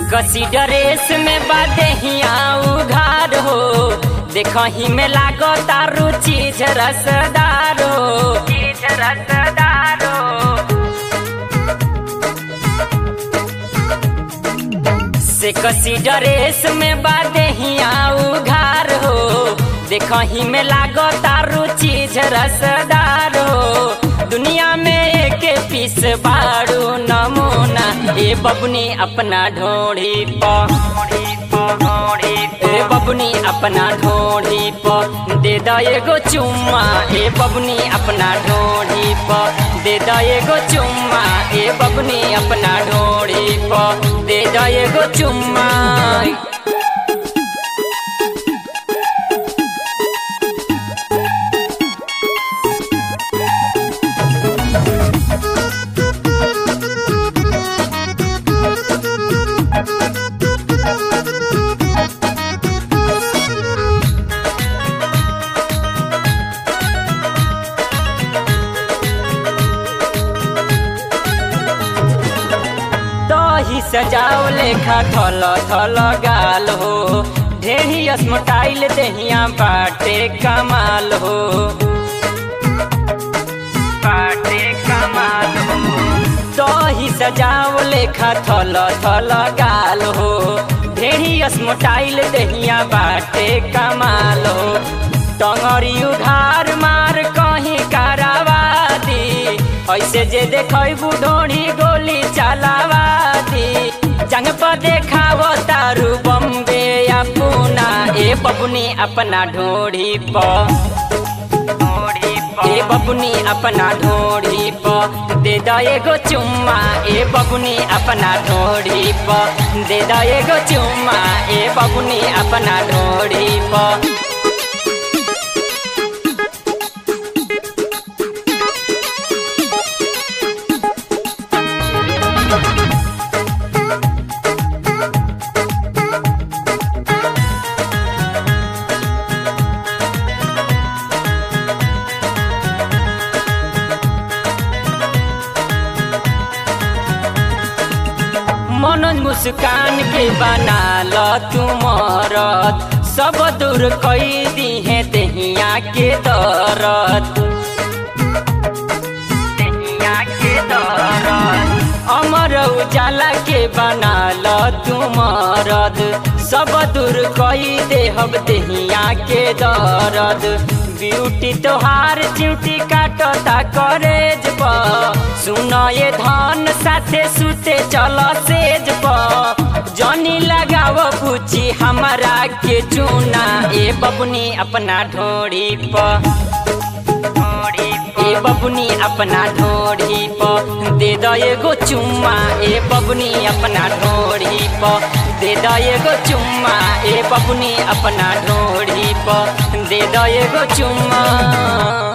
कसी ड्रेस में बादेहिया उघार हो देखही में लागो तारू चीज रसदार हो चीज रसदार हो से कसी ड्रेस में बादेहिया उघार हो देखही में लागो तारू चीज रसदार हो दुनिया में एक पीस बारू नमूना ए बबनी अपना ढोड़ी प ए बबनी अपना ढोड़ी प दे द एगो चुम्मा ए बबनी अपना ढोड़ी प दे द एगो चुम्मा ए बबनी अपना ढोड़ी प दे द एगो चुम्मा दही सजाओ लेखा थल थल गाल हो ढेरी स्मटाइल दहिया बाटे कमाल हो बाटे कमाल हो दही सजाओ लेखा थल थल गाल हो ढेरी स्मटाइल दहिया बाटे कमाल हो टंगरी उधार मार कहीं करावा दी ऐसे जे देखबू ढोड़ी गोली चलावा दी जंग पर देखाव तारू बम्बे या पूना ए बबुनी अपना ढोड़ी प ए बबुनी अपना ढोड़ी प दे द एगो चुम्मा ए बबुनी अपना ढोड़ी प दे द एगो चुम्मा ए बबुनी अपना ढोड़ी प मनोज मुस्कान के बना ल तुमरत सब दूर कई दी है दहिया के दरद दहिया के दरद अमर उजाला के बना ल तुमरद सब दूर कई देहब दहिया के दरद ब्यूटी तोहार च्यूटी काटता करेज प सुन ये धन साथे सुते चल सेज प जनी लगाव पूछी हमारा के चूना ए बबुनी अपना ढोड़ी प ए बबुनी अपना ढोड़ी प दे द एगो चुम्मा ए बबुनी अपना ढोड़ी प दे द एगो चुम्मा ए बबुनी अपना ढोड़ी प दे द एगो चुम्मा